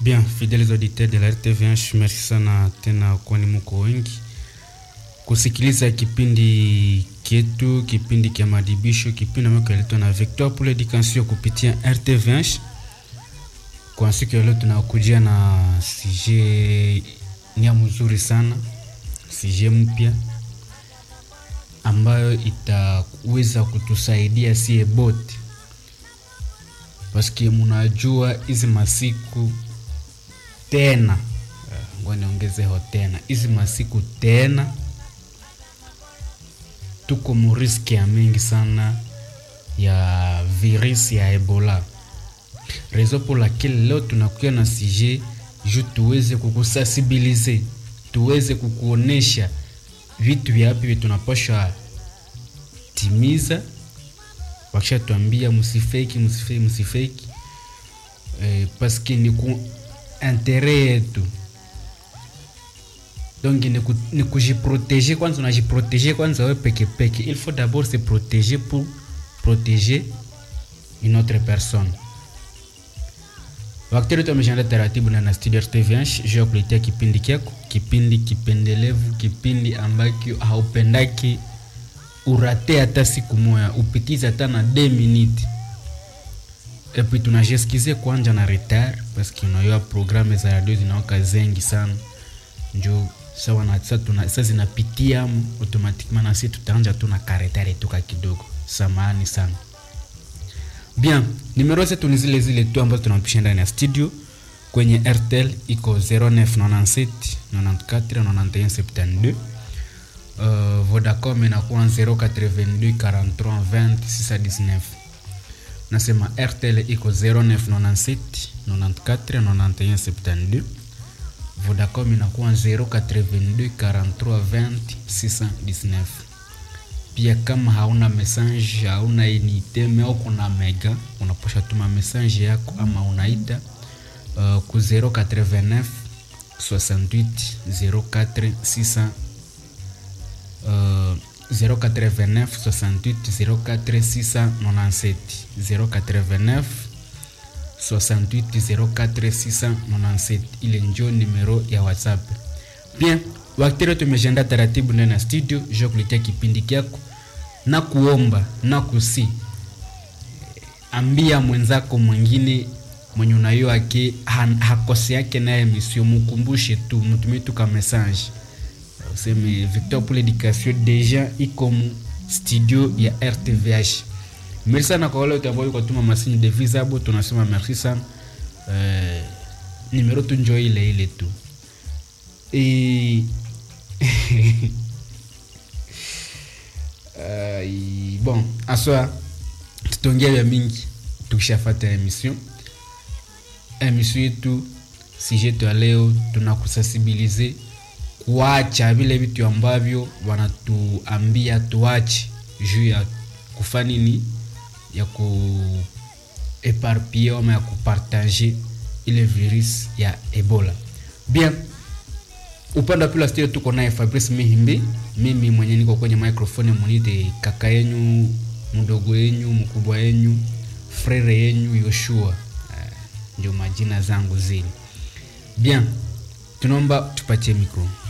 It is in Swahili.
Bien, fidèles auditeurs de la RTVH, merci sana tena kwani muko wengi kusikiliza kipindi kietu, kipindi kia madibisho, kipindi ambacho kinaletwa na Victor pour l'éducation kupitia RTVH. Kwa siku ya leo tunakujia na sije nia mzuri sana, sije mpya ambayo itaweza kutusaidia sie bote, paske munajua hizi masiku tena ngoja niongezeho tena hizi masiku tena tuko muriski ya mingi sana ya virus ya Ebola. Rezo pour laquelle leo tunakuja na sije ju tuweze kukusensibilize, tuweze kukuonesha vitu vyapi vya tunapasha timiza, wakisha tuambia msifeki, msifeki, msifeki eh, paske ni ku intere yetu donc ni, ku, ni kujiproteger kwanza, unajiproteger kwanza wewe peke peke. Il faut d'abord se protéger pour protéger une autre personne. Wakati wetu ameshaenda taratibu na na studio RTVH juu ya kuletea kipindi kyako, kipindi kipendelevu, kipindi ambacho haupendaki urate hata siku moja, upitize hata na 2 minutes et puis tunajeskize kwanja na retard parce que unajua programme za radio zinaoka zengi sana njo sawa na sasa tuna sasa zinapitia automatiquement na sisi tutaanja tu na karetare tuka kidogo samani sana bien numero zetu ni zile zile tu ambazo tunapisha ndani ya studio kwenye RTL iko 0997 94 91 72 uh, Vodacom inakuwa 082 43 20 619 nasema RTL iko 0997 94 91 72 Vodacom inakuwa 082 43 20 619. Pia kama hauna message, hauna unité au kuna mega, unaposha tuma message yako ama unaita uh, ku 089 68 04 600 uh, 089 68 04 697 089 68 04 697 ile njo numero ya WhatsApp. Bien, wakati tumejenda taratibu ndani ya studio jo kuletea kipindi kyako na kuomba na kusi ambia mwenzako mwingine mwenye unayo ake hakose yake naye emission, mukumbushe tu, mtumie tu ka message useme Victor pour l'éducation deja iko mu studio ya RTVH. Merci sana kwa wale wote ambao kutuma masini de visa hapo, tunasema merci sana. Eh, numero tu njo ile ile tu. E... uh, bon, aswa tutaongea vya mingi tukishafata emission. Emission yetu sujet ya leo tunakusensibilize kuacha vile vitu ambavyo wanatuambia tuache juu ya kufanya nini ya kueparpie ama ya kupartage ile virus ya Ebola. Bien, upande wa pili studio tuko naye Fabrice Mihimbi, mimi mwenye niko kwenye microphone munite kaka yenyu, mdogo yenyu, mkubwa yenyu, frere yenyu Yoshua. Uh, ndio majina zangu zile. Bien, tunaomba tupatie mikro.